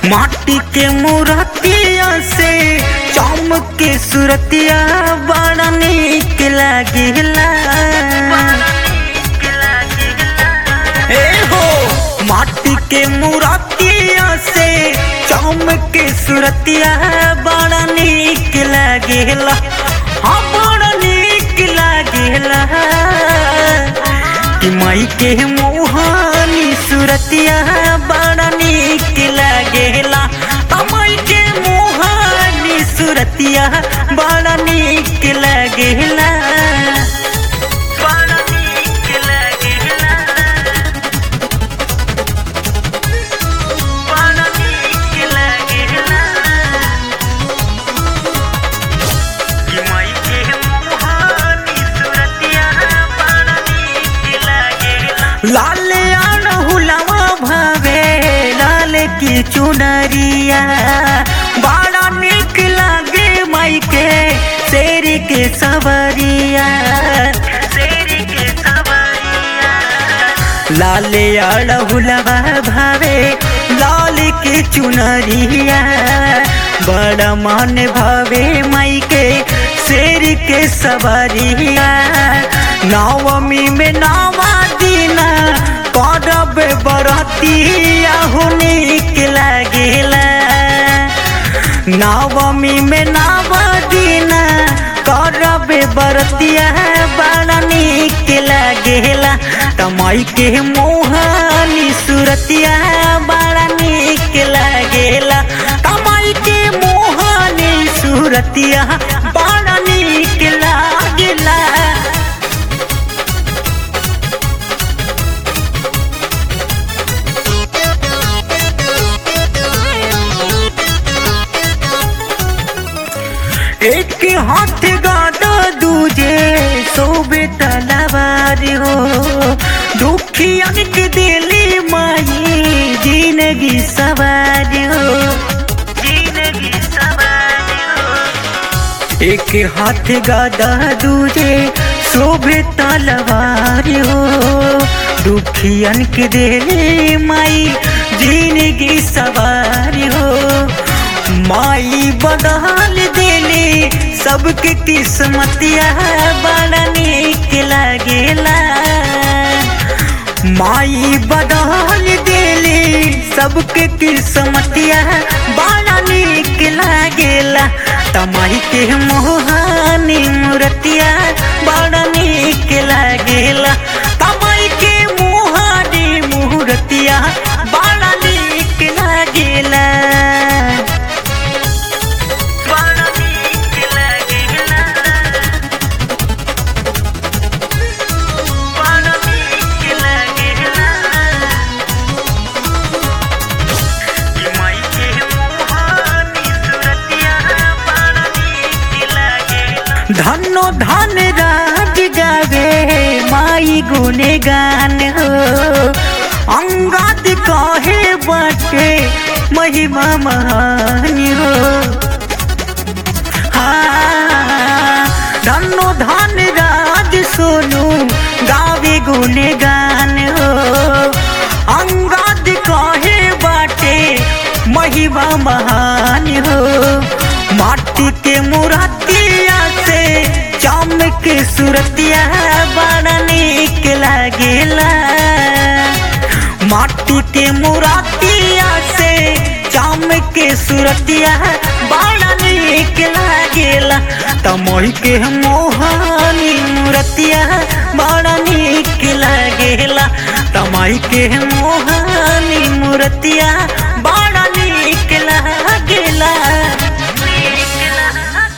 माटी के मूर्तिया से चमक के सुरतिया बड़ा निक लागेला ए हो माटी के मूर्तिया से चमक के सुरतिया बड़ा निक लागेला हाँ बड़ा निक लागेला कि माई के मोहानी सुरतिया बड़ा निक लागेला माई के मोहानी सुरतिया बड़ा निक लागेला बड़ा निक लागेला बड़ा निक लागेला कि माई के मोहानी सुरतिया बड़ा निक लागेला लाल अड़हुलवा भावे लाल की चुनरिया बड़ा निक लागे माई के शेर के सवरिया शेर के सवरिया लाल अड़हुलवा भावे लाल की चुनरिया बड़ा मन भावे माई के शेर के सवरिया नवमी में नवा दीना करब बरतिया हो निक लागेला नवमी में नवा दीना करब बरतिया बड़ा निक लागेला तमाई के मोहानी सुरतिया बड़ा निक लागेला तमाई के मोहानी सुरतिया बड़ा निक लागेला एक हाथ गादा दूजे सोबे तलवार हो दुखियन के दिली माई जिंदगी सवार हो जिंदगी सवार हो एक हाथ गादा दूजे शोभे तलवार हो दुखियन के दिली माई जिंदगी सवार हो माई बदल देले सबके किस्मतिया बड़ा निक लागेला माई बदल देले सबके किस्मतिया बड़ा निक लागेला तमाई के मोहानी मूर्तिया बड़ा निक लागेला तमाई के मोहानी मूर्तिया बड़ा निक लागेला बड़ा निक लागेला बड़ा निक लागेला कि माई के मोहानी सुरतिया बड़ा निक लागेला धनो धन राज गावे माई गुने गान हो अंगाद कहे बटे महिमा महान हो हाँ, धनो धन राज सोनू गावे गुने गान हो अंगाद कहे बाटे महिमा महान हो माटी के मुरतिया से चमक सुरतिया बड़ा निक लागेला माटी के मुरतिया से चमक सुरतिया बड़ा निक लागेला तमोही के मोहानी मूर्तिया बड़ा निक लागेला तमाई के मोहानी मूर्तिया